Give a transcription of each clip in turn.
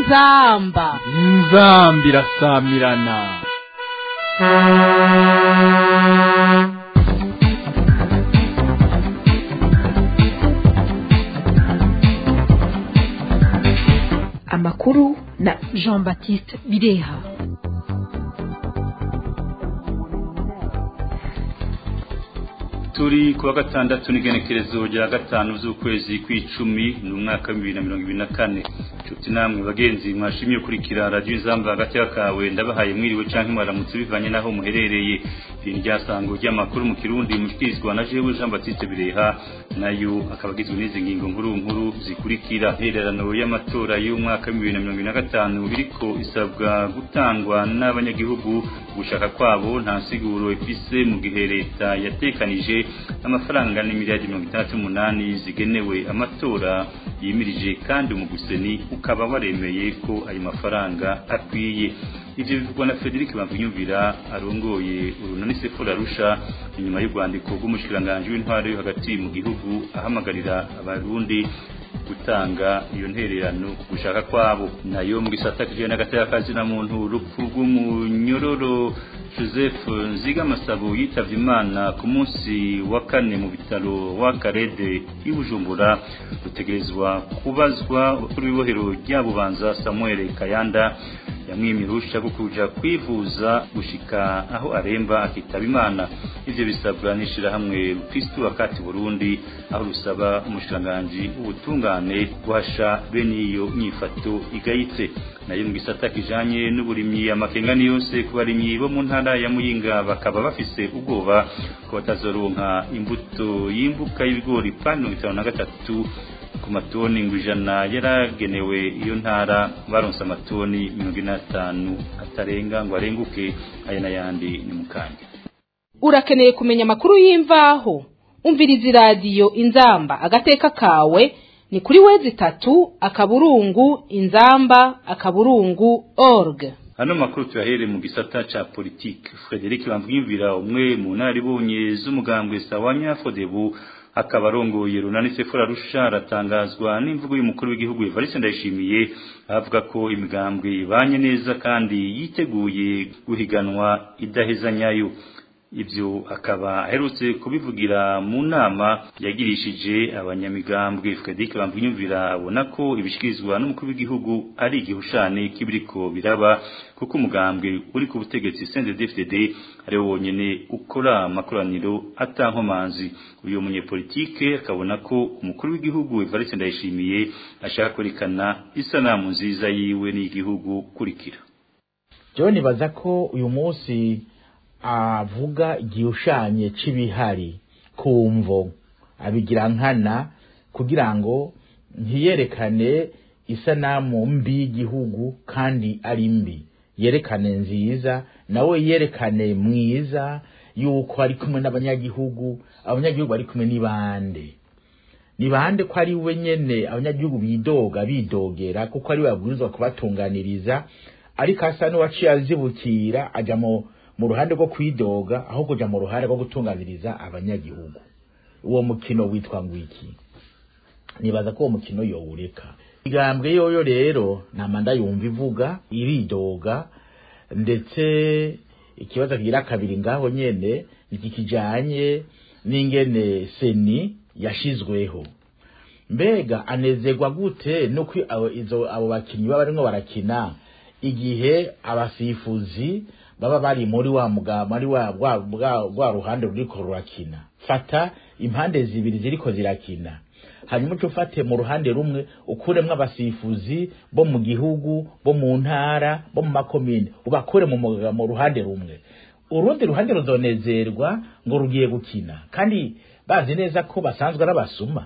inzamba inzamba irasamirana amakuru na jean baptiste bireha turi kuwa gatandatu n'igenekerezo rya gatanu z'ukwezi kw'icumi ni umwaka w'ibibiri na mirongo ibiri na kane nshuti namwe bagenzi mwashimye kurikira radiyo izamba hagati y'akawe ndabahaye mwiriwe canke mwaramutse bivanye n'aho muherereye iri ni ryasango ry'amakuru mu kirundi mushikirizwa na jewe jean baptiste bireha nayo akaba agizwe n'izi ngingo nkuru nkuru zikurikira intererano y'amatora y'umwaka w'ibibiri na mirongo ibiri na gatanu biriko isabwa gutangwa n'abanyagihugu gushaka kwabo nta nsiguro ifise mu gihe leta yatekanije amafaranga n'imiliyardi mirongo itandatu n'umunani zigenewe amatora yimirije kandi umuguseni ukaba waremeye ko ayo mafaranga akwiye ivyo bivugwa na Frederic Bavunyumvira arongoye urunani Sefora Rusha inyuma y'urwandiko rw'umushikiranganje w'intwaro yo hagati mu gihugu ahamagarira abarundi gutanga iyo ntererano gushaka kwabo nayo mu gisata kijanye n'agateka kazina muntu urupfu rw'umunyororo Joseph Nzigamasabo yitavye Imana ku munsi wa kane mu bitaro wa Karede i Bujumbura rutegerezwa kubazwa kuri ibohero rya Bubanza Samuel Kayanda yamwimye uruhusha rwo kuja kwivuza gushika aho aremba akitaba Imana ivyo bisabwa n'ishirahamwe Kristo wakati Burundi aho rusaba umushikiranganji w'ubutungane guhasha bene iyo nyifato igayitse nayo mu gisata kijanye n'uburimyi amakengani yose ku barimyi bo mu ntara ya Muyinga bakaba bafise ubwoba ko batazoronka imbuto y'imbuka y'ibigori pani mirongo itanu na gatatu ku matoni ngo ijana yaragenewe iyo ntara baronse amatoni mirongo ine n'atanu atarenga ngo arenguke aya n'ayandi ni mukanya urakeneye kumenya amakuru y'imvaho umviriza iradiyo inzamba agateka kawe ni kuri wezi itatu akaburungu inzamba akaburungu org hano makuru tuyahere mu gisata ca politike Frederic Bamvimvira umwe mu naribonye z'umugambwe Sawanya Fodebu akaba arongoye runani Sefora Rusha aratangazwa n'imvugo y'umukuru w'igihugu Evariste Ndayishimiye avuga ko imigambwe ibanye neza kandi yiteguye guhiganwa idahezanyayo ibyo akaba aherutse kubivugira mu nama yagirishije abanyamigambwe Frederic Bamvunyumvira abona ko ibishikirizwa n'umukuru w'igihugu ari igihushane kibiriko biraba kuko umugambwe uri ku butegetsi CNDD-FDD ari wonyene ukora amakoraniro atankomanzi uyu munyepolitike akabona ko umukuru w'igihugu Evariste Ndayishimiye ashaka kwerekana isanamu nziza yiwe n'igihugu kurikira John nibaza ko uyu munsi avuga igishushanyo c'ibihari kumvo abigira nkana kugira ngo ntiyerekane isanamu mbi y'igihugu kandi ari mbi yerekane nziza nawe yerekane mwiza yuko ari kumwe n'abanyagihugu abanyagihugu bari kumwe n'ibande ni bande ko ari we nyene abanyagihugu bidoga bidogera kuko ari we babwirizwa kubatunganiriza ariko asa n'uwaciye azibukira aja mu mu ruhande rwo kwidoga aho kuja mu ruhande rwo gutunganiriza abanyagihugu uwo mukino witwa ngwiki nibaza ko uwo mukino yowureka igambwe yoyo rero ntamanda yumva ivuga iridoga ndetse ikibazo kigira kabiri ngaho nyene iki kijanye n'ingene seni yashizweho mbega anezerwa gute nuko izo abo bakinyi baba barimwo barakina igihe abasifuzi baba bari muri wa mugamba ari wa rwa ruhande ruriko rurakina fata impande zibiri ziriko zirakina hanyuma uca ufate mu ruhande rumwe ukuremwo abasifuzi bo mu gihugu bo mu ntara bo mu makomine ubakure mu ruhande rumwe urundi ruhande ruzonezerwa ngo rugiye gukina kandi bazi neza ko basanzwe ari abasuma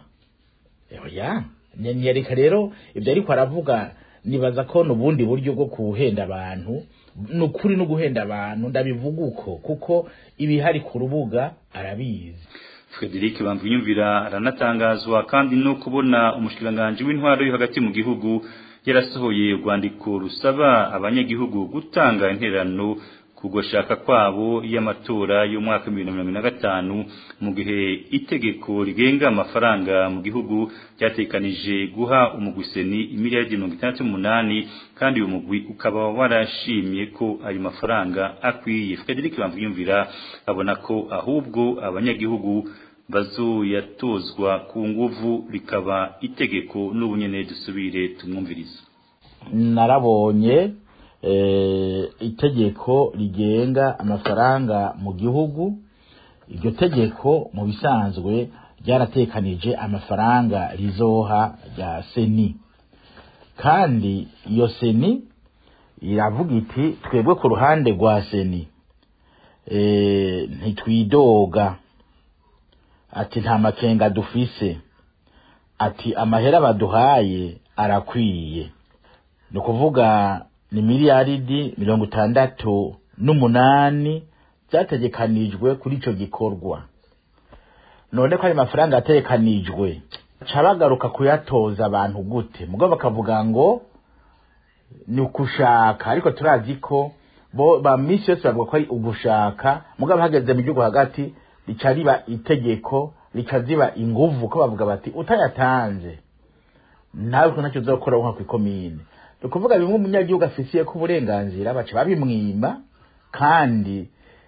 oya nyereka rero ibyo ariko aravuga nibaza ko n'ubundi buryo bwo kuhenda abantu ni ukuri no guhenda abantu ndabivuga uko kuko ibihari ku rubuga arabizi Frederic Bamvunyumvira aranatangazwa kandi no kubona umushikiranganje w'intwaro yo hagati mu gihugu yarasohoye urwandiko rusaba abanyagihugu gutanga interano kugoshaka kwabo y'amatora y'umwaka 2025 mu gihe itegeko rigenga amafaranga mu gihugu ryatekanije guha umugwiseni imiliyardi 68 kandi uyu mugwi ukaba warashimye ko ayo mafaranga akwiye Frederic Bamviyumvira abona ko ahubwo abanyagihugu bazoyatozwa ku nguvu rikaba itegeko n'ubunyene dusubire tumwumviriza narabonye itegeko rigenga amafaranga mu gihugu iryo tegeko mu bisanzwe ryaratekanije amafaranga rizoha rya seni kandi iyo seni iravuga iti twebwe ku ruhande rwa seni ntitwidoga ati nta makenga dufise ati amahera baduhaye arakwiye ni ukuvuga ni miliyaridi mirongo itandatu n'umunani byategekanijwe kuri icyo gikorwa none ko ayo mafaranga yategekanijwe ca bagaruka kuyatoza abantu gute mugabo bakavuga ngo ni ukushaka ariko turazi ko bo ba misi yose bavuga ko ari ugushaka mugabo hageze mu gihugu hagati rica riba itegeko rica ziba inguvu ko bavuga bati utayatanze nawe ko ntacyo uzakora nka kw'ikomine ni ukuvuga bimwe umunyagihugu afisiye ko uburenganzira baca babimwima kandi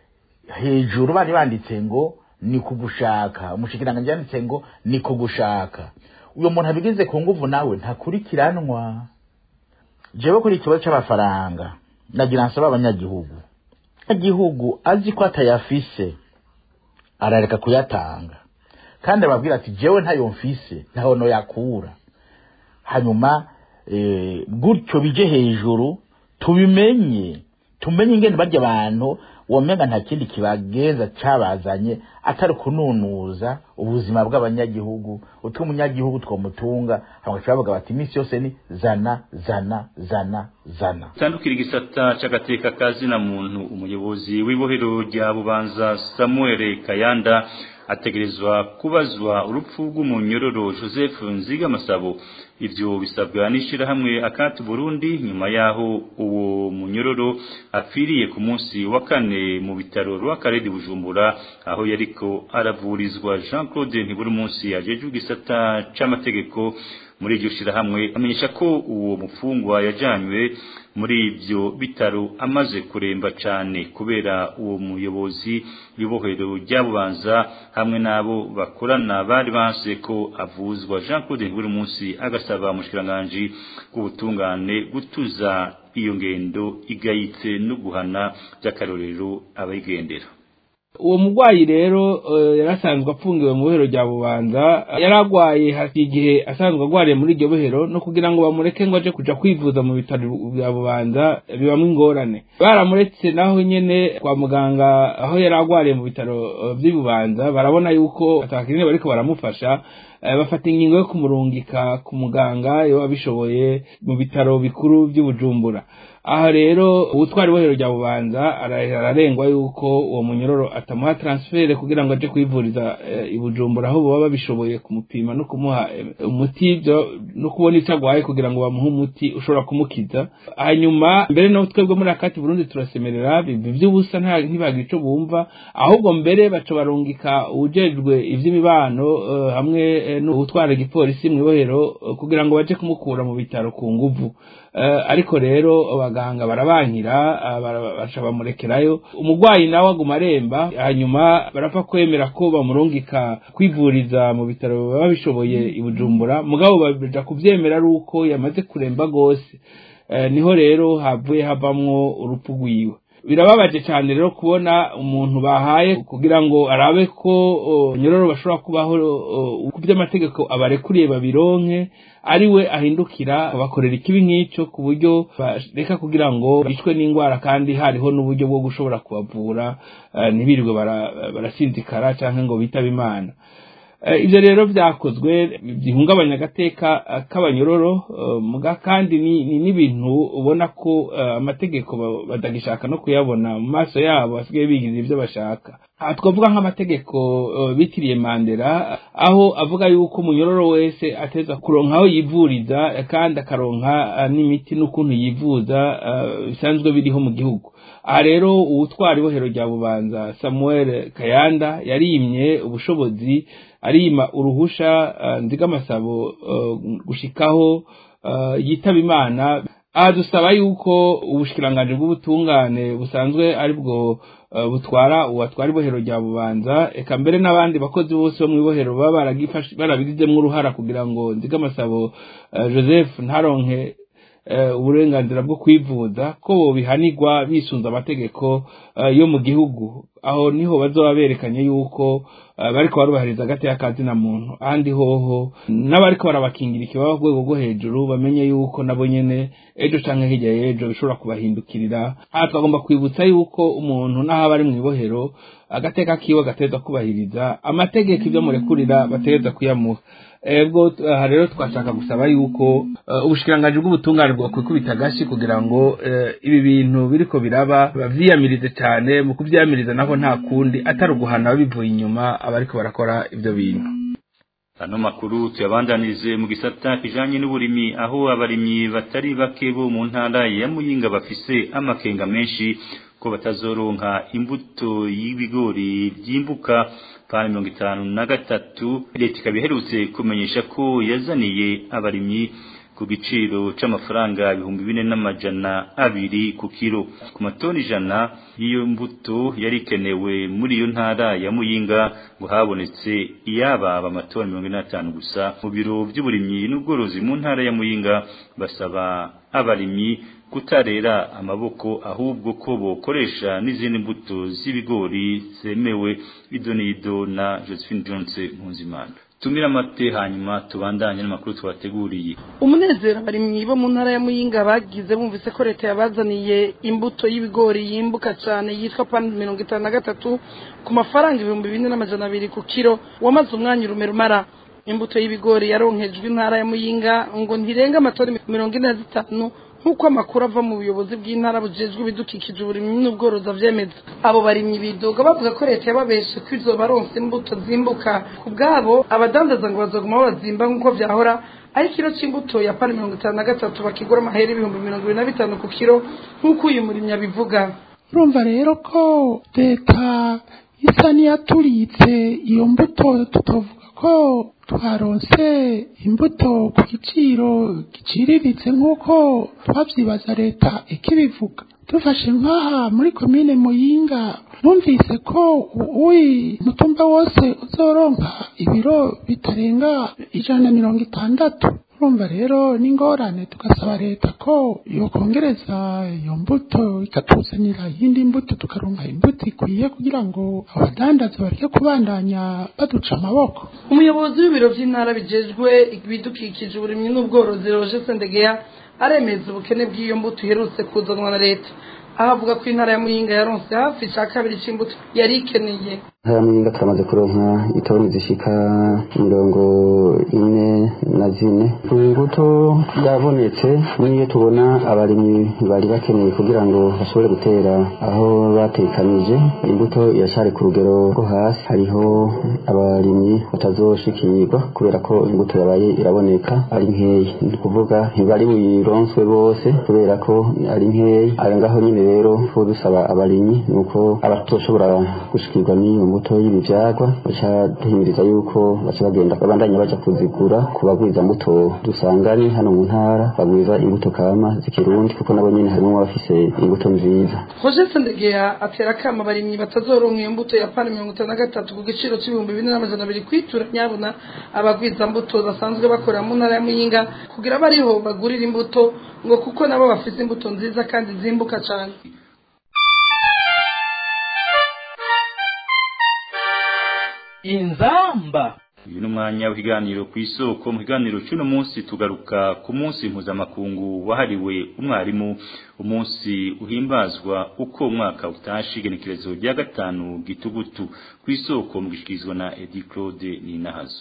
hejuru bari banditse ngo ni kugushaka umushikiranganji yanditse ngo ni kugushaka uyo muntu abigize ku nguvu nawe ntakurikiranwa jewe kuri ikibazo c'amafaranga nagira nsaba abanyagihugu igihugu azi ko atayafise arareka kuyatanga kandi ababwira ati jewe ntayo mfise ntaho noyakura hanyuma gutyo bije hejuru tubimenye tumenye ingene barya abantu womenga nta kindi kibagenza cabazanye atari kununuza ubuzima bw'abanyagihugu utwo umunyagihugu twomutunga hagaca bavuga bati iminsi yose ni zana zana zana zana tandukira igisata c'agateka kazina muntu umuyobozi w'ibohero rya bubanza samuel kayanda ategerezwa kubazwa urupfu rw'umunyororo joseph nziga masabo ivyo bisabwa n'ishirahamwe akati burundi nyuma yaho uwo munyororo apfiriye ku munsi wa kane mu bitaro rw'akarere bujumbura aho yariko aravurizwa jean claude ntiburi munsi ajejwe igisata c'amategeko muri iryo shirahamwe amenyesha ko uwo mufungwa yajanywe muri ibyo bitaro amaze kuremba cyane kubera uwo muyobozi w'ibohero ryabubanza hamwe n'abo bakorana bari banse ko avuzwa Jean Claude buri munsi agasaba umushikiranganje w'ubutungane gutuza iyo ngendo igayitse no guhana by'akarorero abayigendera uwo murwayi rero yarasanzwe apfungiwe mu bohero rya bubanza yaragwaye hafi igihe asanzwe agwariye muri iryo bohero no kugira ngo bamureke ngo aje kuja kwivuza mu bitaro bya bubanza bibamwo ingorane baramuretse naho nyene kwa muganga aho yari agwariye mu bitaro vy'i bubanza barabona yuko atakinini bariko baramufasha bafata ingingo yo kumurungika ku muganga iyo abishoboye mu bitaro bikuru by'ubujumbura aha rero ubutwari bohero rya bubanza ararengwa yuko uwo munyororo atamuha transfert kugira ngo aje kwivuriza i bujumbura aho baba babishoboye kumupima no kumuha umuti no kubona icyo agwaye kugira ngo bamuhe umuti ushobora kumukiza hanyuma mbere no twebwe muri akati burundi turasemerera iby'ubusa ntibagira ico bumva ahubwo mbere baca barungika uwujejwe ivy'imibano hamwe n'utwara igipolisi mu ibohero kugira ngo baje kumukura mu bitaro ku nguvu ariko rero abaganga barabankira baca bamurekerayo umurwayi nawe aguma aremba hanyuma barapfa kwemera ko bamurungika kwivuriza mu bitaro baba bishoboye i bujumbura mugabo baja kuvyemera ari uko yamaze kuremba rwose niho rero havuye havamwo urupfu rwiwe birababaje cyane rero kubona umuntu bahaye kugira ngo arabe ko nyororo bashobora kubaho ku by'amategeko abarekuriye babironke ari we ahindukira bakorera ikibi nk'icyo ku buryo bareka kugira ngo bicwe n'indwara kandi hariho n'uburyo bwo gushobora kubavura ntibirirwe barasinzikara cyangwa ngo bitabe imana ibyo rero byakozwe bihungabanya agateka k'abanyororo kandi ni n'ibintu ubona ko amategeko batagishaka no kuyabona mu maso yabo basigaye bigirira ibyo bashaka aha twavuga nk'amategeko eh, bitiriye mandela aho avuga yuko umunyororo wese ateza kuronka aho yivuriza eh, kandi akaronka eh, n'imiti n'ukuntu yivuza eh, bisanzwe biriho mu gihugu aha rero uwutwara ibohero rya bubanza samuel kayanda yarimye ubushobozi arima uruhusha eh, nzigamasabo eh, gushikaho eh, yitaba imana aha dusaba yuko ubushikiranganji bw'ubutungane busanzwe ari bwo eh, butwara uwatwara ibohero rya bubanza eka mbere n'abandi bakozi bose bo mu ibohero baba baragifashe- barabigizemwo uruhara kugira ngo nzigamasabo eh, joseph ntaronke eh, uburenganzira bwo kwivuza ko bobihanirwa bisunze amategeko eh, yo mu gihugu aho niho bazoba berekanye yuko eh, bariko barubahiriza agateka ka zina muntu ahandi hoho n'abariko barabakingira ikibaba ku rwego rwo hejuru bamenye yuko nabo nyene ejo canke hirya y'ejo bishobora kubahindukirira aha twagomba kwibutsa yuko umuntu n'aho aba ari mu ibohero agateka kiwe gateza kubahiriza amategeko ibyo murekurira bategeza kuyamuha ebwo aha rero twashaka gusaba yuko eh, ubushikiranganji bw'ubutungane bwakwikubita agashi kugira ngo eh, ibi bintu biriko biraba bavyiyamirize cyane mu kuvyamiriza naho nta kundi atari uguhana bivuye inyuma abariko barakora ivyo bintu ano makuru tuyabandanirize mu gisata kijanye n'uburimi aho abarimyi batari bake bo mu ntara ya muyinga bafise amakenga menshi ko batazoronka imbuto y'ibigori byimbuka pani mirongo itanu na gatatu leta ikaba iherutse kumenyesha ko yazaniye abarimyi ku giciro c'amafaranga ibihumbi bine n'amajana abiri ku kiro ku matoni ijana y'iyo mbuto yari ikenewe muri iyo ntara ya muyinga ngo habonetse iyababa amatoni mirongo ine n'atanu gusa mu biro by'uburimyi n'ubworozi mu ntara ya muyinga basaba abarimyi kutarera amaboko ahubwo ko bokoresha n'izindi mbuto z'ibigori zemewe idonido na Josephine Jones Mpuzimana tumira amate hanyuma tubandanye n'amakuru twateguriye umunezero abarimyi bo mu ntara ya muyinga bagize bumvise ko leta yabazaniye imbuto y'ibigori yimbuka cyane yitwa pani mirongo itanu na gatatu ku mafaranga ibihumbi bine n'amajana abiri ku kiro wamaze umwanya urume rumara imbuto y'ibigori yaronkejwe intara ya muyinga ngo ntirenga amatoni mirongo ine na zitanu nk'uko amakuru ava mu buyobozi bw'intara bujejwe ibidukikije uburimyi n'ubworozi avyemeza abo barimyi bidoga bavuga ko leta yababeshe ko izo baronse imbuto zimbuka ku bwabo abadandaza ngo bazoguma babazimba nk'uko vyahora ari kiro c'imbuto ya pani mirongo itanu na gatatu bakigura amahera ibihumbi mirongo ibiri na bitanu ku kiro nk'uko uyu murimyi abivuga urumva rero ko leta isa n'iyaturitse iyo mbuto tutovuga ko twaronse imbuto ku giciro giciriritse nk'uko twabyibaza leta ikibivuga dufashe nk'aha muri komine muyinga numvise ko uwi mutumba wose uzoronka ibiro bitarenga ijana na mirongo itandatu urumva rero n'ingorane tugasaba leta ko yokongereza iyo mbuto ikatuzanira iyindi mbuto tukaronka imbuto ikwiye kugira ngo abadandaza bareke kubandanya baduca amaboko umuyobozi w'ibiro by'intara bijejwe ibidukikije uburimyi n'ubworozi roje sendegeya aremeza ubukene bw'iyo mbuto iherutse kuzanwa na leta aho avuga ko intara ya muyinga yaronse hafi cya kabiri c'imbuto yari ikeneye ntara muyinga turamaze kuronka itoni zishika mirongo ine na zine imbuto yabonetse niyo tubona abarimyi bari bakeneye kugira ngo bashobore gutera aho batekanije imbuto iracari ku rugero rwo hasi hariho abarimyi batazoshikirwa kubera ko imbuto yabaye iraboneka ari nkeya ni ukuvuga ntibari buyironswe bose kubera ko ari nkeya ari ngaho nyine rero ko dusaba abarimyi ni uko abatoshobora gushikirwa n'iyo mbuto y'ibivyagwa baca duhimiriza yuko baca bagenda babandanya baja kuzigura ku bagwiza mbuto dusanganye hano mu ntara bagwiza imbuto kama z'ikirundi kuko nabo nyene harimwo abafise imbuto nziza roje sendegeya atera akama abarimyi batazoronka iyo mbuto ya pani mirongo itanu na gatatu ku giciro c'ibihumbi bine n'amajana abiri kwitura nyabuna abagwiza mbuto basanzwe bakorera mu ntara ya muyinga kugira bariho bagurira imbuto ngo kuko nabo bafise imbuto nziza kandi zimbuka cane inzamba uyu ni umwanya w'ikiganiro ku isoko mu kiganiro cy'uno munsi tugaruka ku munsi mpuzamakungu wahariwe umwarimu umunsi uhimbazwa uko umwaka utashe igenekerezo rya gatanu gitugutu ku isoko mu gishikirizwa na edi claude ninahazo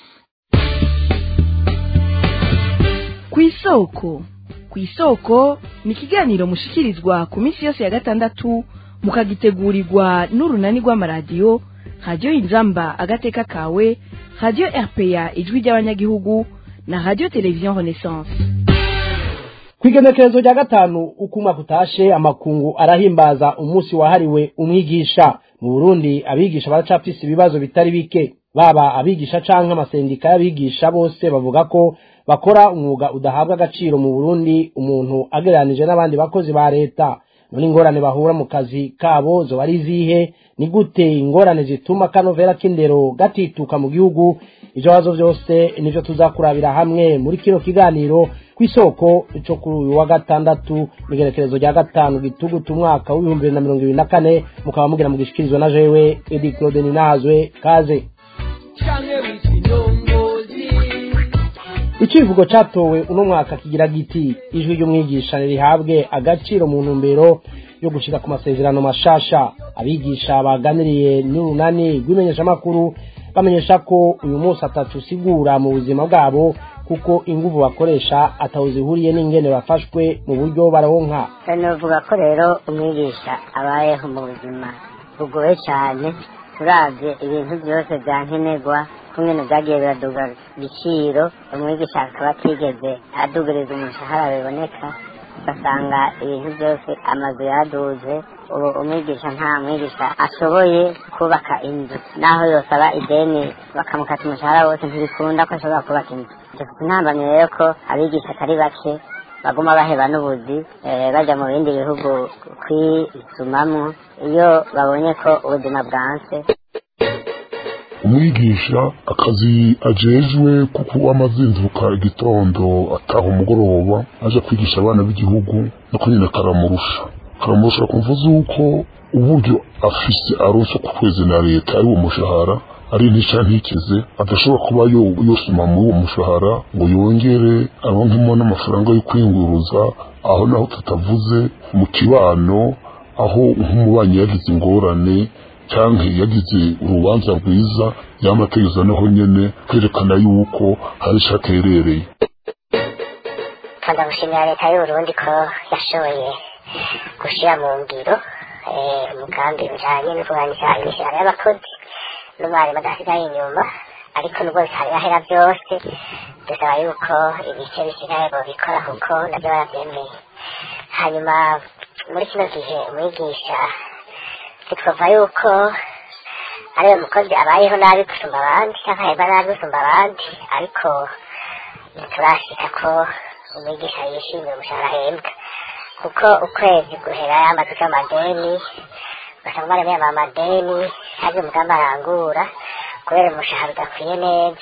ku isoko ku isoko ni ikiganiro mushikirizwa ku minsi yose ya gatandatu mukagitegurirwa n'urunani rw'amaradiyo radiyo inzamba agateka kawe radiyo rpa ijwi ry'abanyagihugu na radiyo televiziyo renaissance kwigenekerezo rya gatanu uko umwaka utashe amakungu arahimbaza umunsi wahariwe umwigisha mu burundi abigisha baracafise ibibazo bitari bike baba abigisha canke amasendika y'abigisha bose bavuga ko bakora umwuga udahabwa agaciro mu burundi umuntu agereranije n'abandi bakozi ba leta none ingorane bahura mu kazi kabo zoba ari izihe ni gute ingorane zituma kanovera k'indero gatituka mu gihugu ivyo bibazo vyose nivyo tuzakurabira hamwe muri kino kiganiro kw'isoko ico kuri uyu wa gatandatu n'igerekerezo rya gatanu gitugutu umwaka w'ibihumbi bibiri na mirongo ibiri na kane mukaba mugira mugishikirizwa na jewe edi claude ninazwe kaze icivugo catowe uno mwaka kigira giti ijwi ry'umwigisha rihabwe agaciro mu ntumbero yo gushika ku masezerano mashasha abigisha baganiriye n'urunani rw'imenyeshamakuru bamenyesha ko uyu munsi atatu usigura mu buzima bwabo kuko inguvu bakoresha ataho zihuriye n'ingene bafashwe mu buryo baronka novuga ko rero umwigisha abayeho mu buzima bugoye cyane turavye ibintu byose byankenerwa kumwe byagiye biraduga igiciro umwigisha akaba atigeze adugiriza umushahara biboneka ugasanga ibintu byose amazu yaduze ubu umwigisha nta mwigisha ashoboye kubaka inzu naho yosaba ideni bakamukata umushahara wose ntibikunda ko ashobora kubaka inzu dufite intambamyi rero ko abigisha atari bake baguma baheba n'ubuzi bajya mu bindi bihugu kwisumamwo iyo babonye ko ubuzima bwanse umwigisha akazi ajejwe kuko amazinduka igitondo ataha umugoroba aje kwigisha abana b'igihugu no kunyina karamurusha karamurusha kumva z'uko uburyo afise aronse ku kwezi na leta ari uwo mushahara ari ntica ntikize adashobora kuba yosoma muri uwo mushahara ngo yongere aronkemo n'amafaranga yo kwinguruza aho naho tutavuze mu kibano aho nk'umubanyi yagize ingorane cyangwa yagize urubanza rwiza yamategeza naho nyene kwerekana yuko hari ico aterereye kanda gushimira leta y'uburundi ko yashoboye gushira mu ngiro umugambi ujanye no kuganisha imishahara y'abakozi n'umwarimu adasigaye inyuma ariko nubwo bitarahera byose dusaba yuko ibice bisigaye bobikora kuko nabyo barabyemeye hanyuma muri kino gihe umwigisha twavuga yuko ariwe mukozi abayeho nabi gusumba abandi cyangwa ahemba nabi gusumba abandi ariko ntiturashika ko umwigisha yishimiye umushahara ahembwa kuko ukwezi guhera yamaze uca amadeni ugasanga umwana yambaye amadeni ntabyo umugambi arangura kubera umushahara udakwiye neza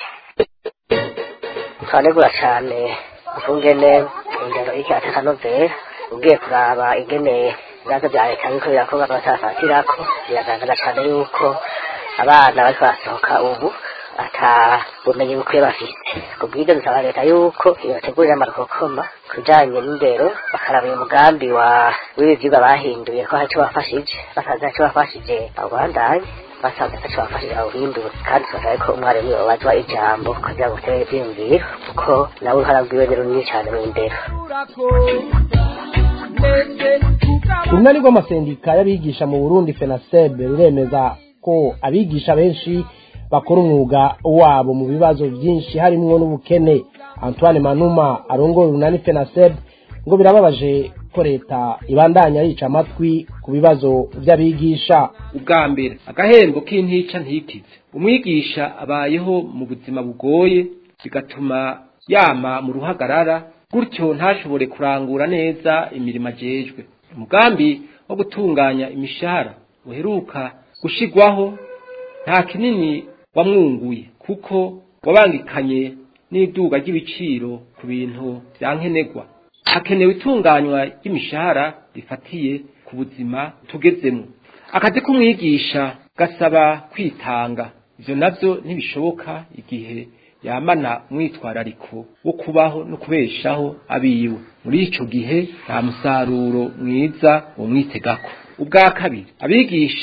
twanegura cyane ukungene indero iki atakanovera ugiye kuraba ingene ibibazo bya leta biriko birakorwa batafatirako biragaragara cyane yuko abana bariko barasohoka ubu ata bumenyi bukwiye bafite kubw'ibyo dusaba leta yuko yotegurira amarokokoma kujanye n'indero bakaraba uyu mugambi wa w'ibi vyigwa bahinduye ko hari ico bafashije basanze hari ico bafashije abandanye basanze ataco bafashije awuhindure kandi tugasaba ko umwarimu yobazwa ijambo kugira ngo utere ivyiyumviro kuko nawe uruhara rwiwe ni runini cane mu ndero urunani rw'amasendika y'abigisha mu burundi fenasebe ruremeza ko abigisha benshi bakora umwuga wabo mu bibazo byinshi harimwo n'ubukene antoine manuma arongora urunani fenasebe ngo birababaje ko leta ibandanya yica amatwi ku bibazo by'abigisha ubwa mbere agahembo k'intica ntikize umwigisha abayeho mu buzima bugoye bigatuma yama mu ruhagarara gutyo ntashobore kurangura neza imirimo ajejwe umugambi wo gutunganya imishahara uheruka gushigwaho nta kinini wamwunguye kuko wabangikanye n'iduga ry'ibiciro ku bintu byankenerwa hakenewe itunganywa ry'imishahara rifatiye ku buzima tugezemo akazi k'umwigisha gasaba kwitanga ivyo navyo ntibishoboka igihe yamana umwitwarariko wo kubaho no kubeshaho abiwe muri ico gihe nta musaruro mwiza umwitegako ubwa kabiri abigisha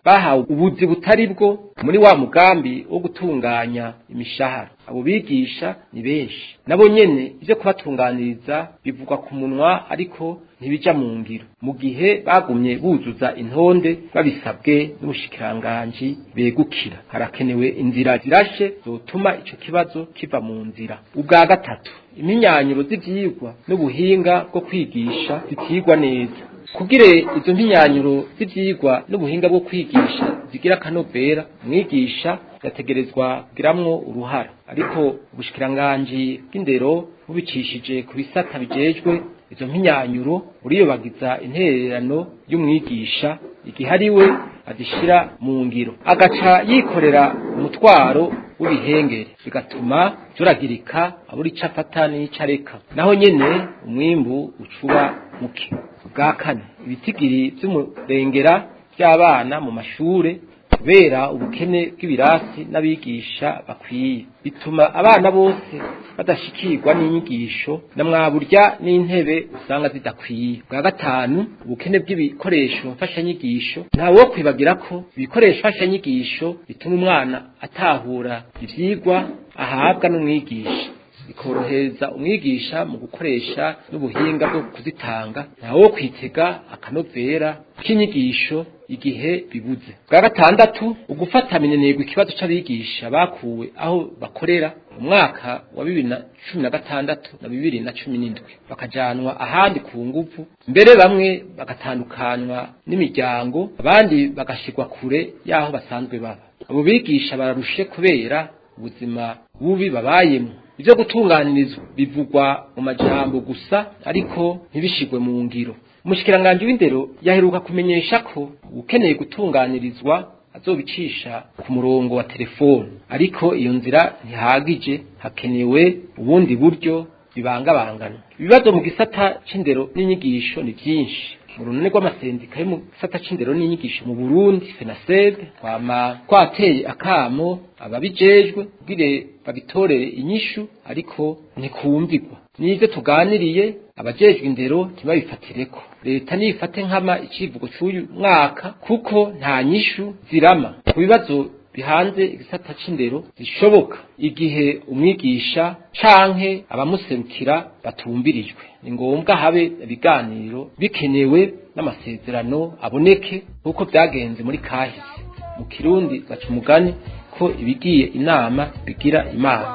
bahawe ubuzi butari bwo muri wa mugambi wo gutunganya imishahara abo bigisha ni benshi nabo nyene ivyo kubatunganiriza bivugwa ku munwa ariko ntibija mu ngiro mu gihe bagumye buzuza intonde babisabwe n'ubushikiranganji begukira harakenewe inzira zirashe zotuma ico kibazo kiva mu nzira ubwa gatatu iminyanyuro z'ivyigwa n'ubuhinga bwo kwigisha zitigwa neza kugire izo mpinyanyuro z'ivyigwa n'ubuhinga bwo kwigisha zigira akanovera umwigisha yategerezwa kugiramwo uruhara ariko ubushikiranganji bw'indero bubicishije ku bisata bijejwe izo mpinyanyuro uriyobagiza intererano y'umwigisha igihe ari we azishira mu ngiro agaca yikorera umutwaro w'ibihengere bigatuma turagirika abura ico afata n'ico areka naho nyene umwimbu ucuba muke bwa kane ibitigiri vy'umurengera vy'abana mu mashure kubera ubukene bw'ibirasi n'abigisha bakwiye bituma abana bose badashikirwa n'inyigisho na mwaburya n'intebe usanga zidakwiye bwa gatanu ubukene bw'ibikoresho mfashanyigisho ntawe wo kwibagira ko ibikoresho mfashanyigisho bituma umwana atahura ivyigwa ahabwa n'umwigisha bikorohereza umwigisha mu gukoresha n'ubuhinga bwo kuzitanga ntawe wo kwitega akanovera k'inyigisho igihe bibuze bwa gatandatu ugufata minenegwa ikibazo c'abigisha bakuwe aho bakorera mu mwaka wa bibiri na cumi na gatandatu na bibiri na cumi n'indwi bakajanwa ahandi ku nguvu mbere bamwe bagatandukanywa n'imiryango abandi bagashirwa kure y'aho basanzwe baba abo bigisha bararushe kubera ubuzima bubi babayemo ivyo gutunganirizwa bivugwa mu majambo gusa ariko ntibishigwe mu ngiro umushikiranganji w'indero yaheruka kumenyesha ko ukeneye gutunganirizwa azobicisha ku murongo wa telefone ariko iyo nzira ntihagije hakenewe ubundi buryo bibangabangana ibibazo mu gisata c'indero n'inyigisho ni vyinshi mu runani rw'amasendika yo mu gisata c'indero n'inyigisho mu Burundi FENASEB twama twateye akamo ababijejwe kugira babitorere inyishu ariko ntikumvigwa n'ivyo tuganiriye abajejwe indero ntibabifatireko leta nifate nkama icivugo c'uyu mwaka kuko nta nyishu zirama ku bibazo bihanze igisata c'indero zishoboka igihe umwigisha canke abamuserukira batumbirijwe ni ngombwa habe ibiganiro bikenewe n'amasezerano aboneke nk'uko byagenze muri kahise mu kirundi baca umugani ko ibigiye inama bigira imana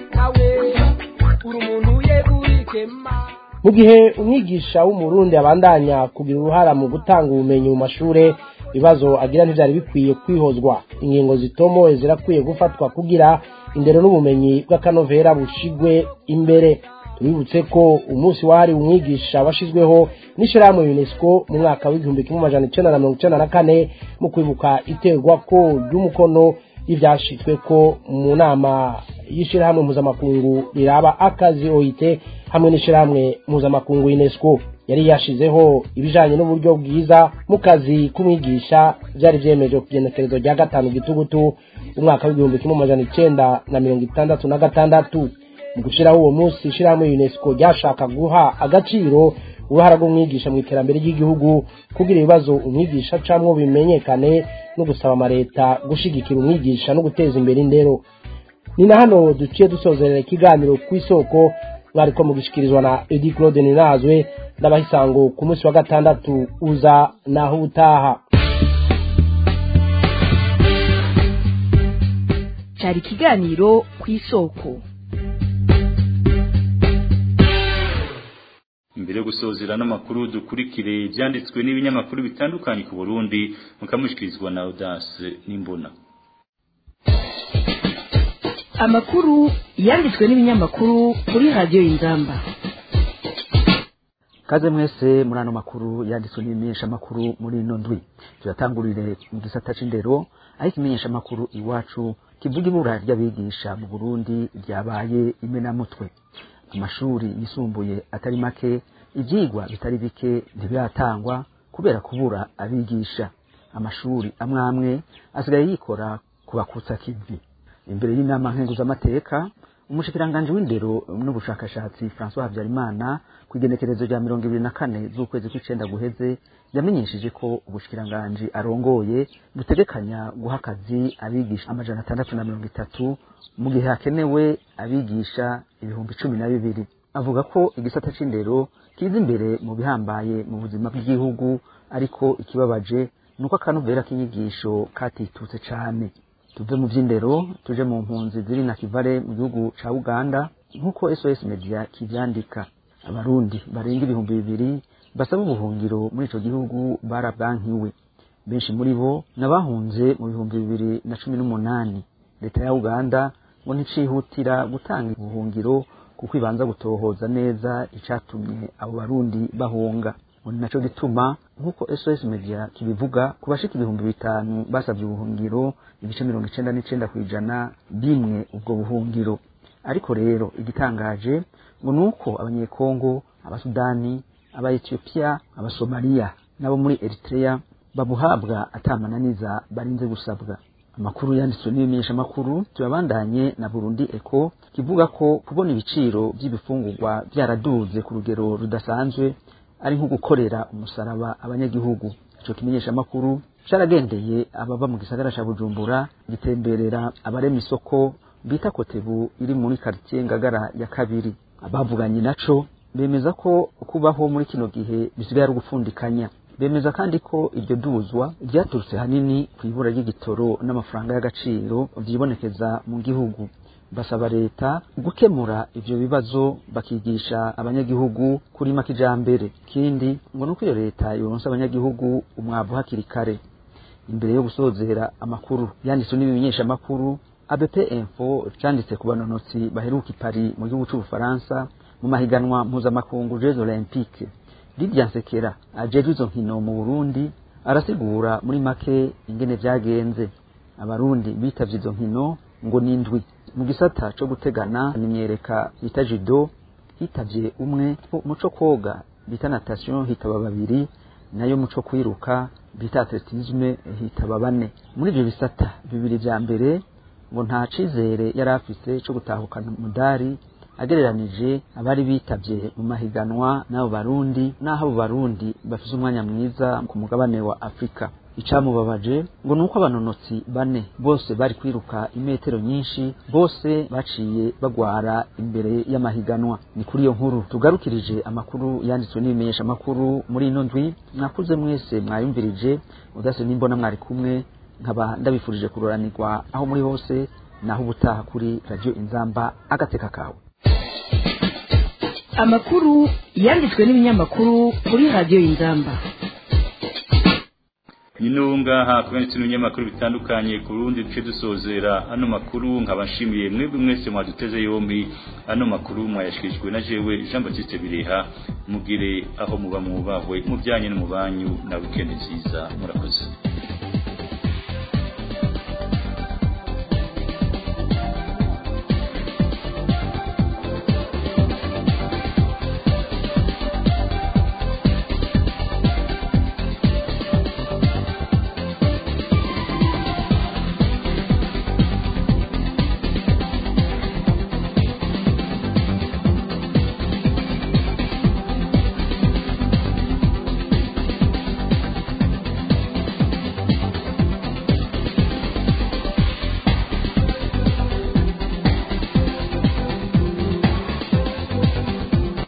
mu gihe umwigisha w'umurundi abandanya kugira uruhara mu gutanga ubumenyi mu mashure ibibazo agira ntivyari bikwiye kwihozwa ingingo zitomoye zirakwiye gufatwa kugira indero n'ubumenyi bw'akanovera bushigwe imbere tubibutse ko umunsi wahariwe umwigisha washizweho n'ishirahamwe unesco mu mwaka w'igihumbi kimwe amajana icenda na mirongo icenda na kane mu kwibuka iterwa ko ry'umukono y'ivyashitswe ko mu nama y'ishirahamwe mpuzamakungu riraba akazi oit hamwe n'ishirahamwe mpuzamakungu unesco yari yashizeho ibijanye n'uburyo bwiza mu kazi k'umwigisha vyari vyemeje ku genekerezo rya gatanu gitugutu umwaka w'igihumbi kimwe amajana icenda na mirongo itandatu na gatandatu mu gushiraho uwo munsi ishirahamwe unesco ryashaka guha agaciro uruhara rw'umwigisha mu iterambere ry'igihugu kugira ibibazo umwigisha camwo bimenyekane no gusaba amareta gushigikira umwigisha no guteza imbere indero ni na hano duciye dusozerera ikiganiro ku isoko mwariko mugishikirizwa na edi claude ninazwe ndabahisango ku munsi wa gatandatu uza naho utaha cyari ikiganiro ku isoko imbere yo gusozera n'amakuru dukurikire ibyanditswe n'ibinyamakuru bitandukanye ku Burundi mukamushikirizwa na Audace n'imbona amakuru yanditswe n'ibinyamakuru kuri radiyo y'inzamba kaze mwese muri ano makuru yanditswe n'ibimenyesha makuru muri ino ndwi turatangurire mu gisata c'indero aho ikimenyesha makuru iwacu kivuga ibura ry'abigisha mu Burundi ryabaye imenamutwe amashuri yisumbuye atari make ivyigwa bitari bike ntibiratangwa kubera kubura abigisha amashuri amwe amwe asigaye yikora ku bakutsa kivi imbere y'inama nkenguzamateka umushikiranganji w'indero n'ubushakashatsi François Habyarimana ku igenekerezo rya mirongo ibiri na kane z'ukwezi kw'icenda guheze yamenyesheje ko ubushikiranganji arongoye butegekanya guha akazi abigisha amajana atandatu na mirongo itatu mu gihe hakenewe abigisha ibihumbi cumi na bibiri avuga ko igisata c'indero kiza imbere mu bihambaye mu buzima bw'igihugu ariko ikibabaje ni uko akanovera k'inyigisho katitutse cane tuve mu vy'indero tuje mu mpunzi ziri na kivale mu gihugu ca uganda nk'uko sos media kivyandika abarundi barenga ibihumbi bibiri basaba ubuhungiro muri ico gihugu barabwankiwe benshi muri bo n'abahunze mu bihumbi bibiri na cumi n'umunani leta ya uganda ngo nticihutira gutanga ubuhungiro kuko ibanza gutohoza neza icatumye abo barundi bahunga ngo ni naco gituma nk'uko sos media kibivuga ku bashika ibihumbi bitanu basabye ubuhungiro ibice mirongo icenda n'icenda kw'ijana bimwe ubwo buhungiro ariko rero igitangaje ngo ni uko abanyekongo abasudani abaetiyopiya abasomaliya n'abo muri eritrea babuhabwa atamananiza barinze gusabwa amakuru yanditswe n'ibimenyeshamakuru tuyabandanye na burundi eko kivuga ko kubona ibiciro by'ibifungurwa byaraduze ku rugero rudasanzwe ari nko gukorera umusaraba abanyagihugu ico kimenyeshamakuru caragendeye abava mu gisagara ca bujumbura gitemberera abarema isoko bita kotebu iri muri karitiye ngagara ya kabiri abavuganye naco bemeza ko kubaho muri kino gihe bisigaye ari ugupfundikanya bemeza kandi ko iryo duzwa ryaturutse hanini ku ibura ry'igitoro n'amafaranga y'agaciro vyibonekeza mu gihugu basaba leta gukemura ivyo bibazo bakigisha abanyagihugu kurima kijambere kindi ngo nuko iyo leta yoronsa abanyagihugu umwavu hakiri kare imbere yo gusozera amakuru yanditswe n'ibimenyeshamakuru ABP Info canditse ku banonotsi baheruka i Paris mu gihugu c'Ubufaransa mu mahiganwa mpuzamakungu Jeux Olympiques Lydia Nsekera ajejwe izo nkino mu Burundi arasigura muri make ingene vyagenze abarundi bitavye izo nkino ngo nindwi mu gisata co gutegana n'imyereka bita judo hitavye umwe muco koga bita natation hitaba babiri nayo muco kwiruka bita atletisme hitaba bane muri ivyo bisata bibiri vya mbere ngo nta cizere yari afise co gutahukana umudari agereranije abari bitavye mu mahiganwa n'abo barundi n'aho abo barundi bafise umwanya mwiza ku mugabane wa afurika icamubabaje ngo nuko abanonotsi bane bose bari kwiruka imetero nyinshi bose baciye bagwara imbere y'amahiganwa ni kuri iyo nkuru tugarukirije amakuru yanditswe n'ibimenyesha amakuru muri ino ndwi mwakuze mwese mwayumvirije udase n'imbona mwari kumwe nkaba ndabifurije kuroranirwa aho muri hose naho ubutaha kuri radio inzamba agateka kawe amakuru yanditswe n'ibinyamakuru kuri radio inzamba Ninunga hakubonetse n'ibinyamakuru bitandukanye ku rundi duce dusozera ano makuru nkaba nshimiye mwebwe mwese mwaduteze yombi ano makuru mwayashikirijwe na jewe Jean Baptiste Bireha mugire aho muba mubahwe mu byanye no mu banyu na weekend nziza murakoze